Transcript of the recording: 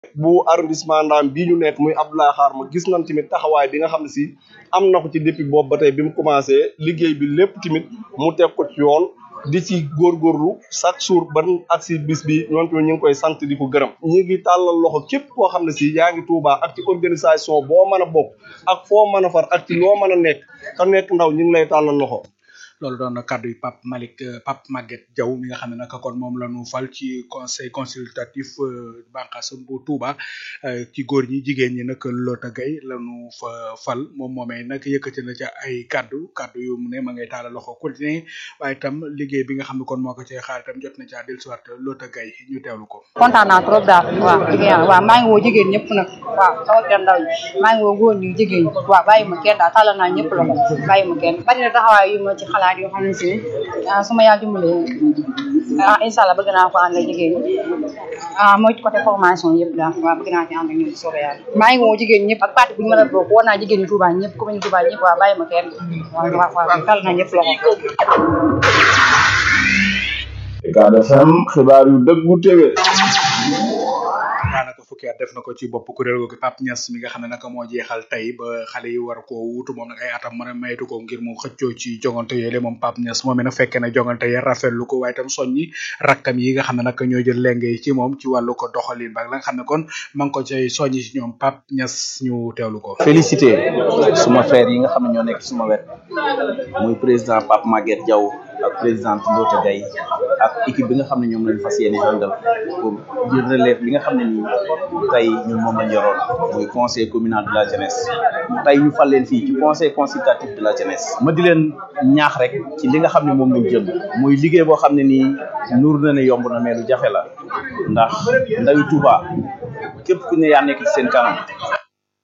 bu arrondissement Ndam bii ñu nekk muy Abdoulaye Xaar ma gis nañ tamit taxawaay bi nga xam ne si am na ko ci depuis boobu ba tey bi mu commencé liggéey bi lépp tamit mu teg ko ci yoon di ci góorgóorlu chaque jour ban ak si bis bi ñoom tamit ñu ngi koy sant di ko gërëm ñi ngi tàllal loxo képp koo xam ne si yaa ngi Touba ak ci organisation boo mën a bokk ak foo mën a far ak ci loo mën a nekk ka nekk ndaw ñu ngi lay tàllal loxo loolu doon na kàddu yi Pape Malick Pape Maguette Diaw mi nga xam ne nag kon moom la ñu fal ci conseil consultatif bànqaas bu Touba ci góor ñi jigéen ñi nag Lota Gaye la ñu fa fal moom moomee nag yëkkati na ca ay kàddu kàddu yu mu ne ma ngay taala loxo continuer waaye itam liggéey bi nga xam ne kon moo ko cee xaar itam jot na caa dellusiwaat Lota Gaye ñu teewlu ko. kontaan naa trop daal waaw dëgg yàlla waaw maa ngi woo jigéen ñëpp nag waaw sama kenn ndaw ñi maa ngi woo góor ñi jigéen ñi waaw bàyyi ma kenn daal tàllal naa ñëpp loxo bàyyi ma kenn bari na taxawaay yu ma ci xalaat yoo xam ne si ah su ma yàlla dimbalee ah incha allah bëgg naa ko ànd ak jigéen ñi ah mooy ci côté formation yëpp daal waaw bëgg naa ci ànd ak ñoom soobee yàlla maa ngi woo jigéen ñëpp ak parti bu ñu mën a bokk woo naa jigéen ñi Touba ñëpp commune Touba ñëpp waaw bàyyi ma kenn waaw waaw waaw tàll naa ñëpp loxo Ucad FM xibaar yu dëggu téwé daanaka fukki at def na ko ci bopp kuréel googu Pape Niass mi nga xam ne nag moo jeexal tey ba xale yi war koo wutu moom nag ay atam mën a maytu ko ngir mu xëccoo ci jongante yooyu moom Pape Niass moom nag fekkee na jongante ya rafetlu ko waaye itam soññi rakkam yi nga xam ne nag ñoo jël lenge yi ci moom ci wàllu ko doxalin ba la nga xam ne kon ma ngi ko cay soññi ci ñoom Pape Niass ñu teewlu ko. félicité suma frère yi nga xam ne ñoo nekk suma wet muy président Pape Maguette Diaw ak présidente Ndota Gaye ak équipe bi nga xam ne ñoom lañ fas yéene àndal pour jël relève li nga xam ne nii tey ñun moom lañ yoroon muy conseil communal de la jeunesse tey ñu fal leen fii ci conseil consultatif de la jeunesse ma di leen ñaax rek ci li nga xam ne moom lañ jël muy liggéey boo xam ne nii nuur na ne yomb na mais lu jafe la ndax ndawi Touba képp ku ne yaa nekk ci seen kanam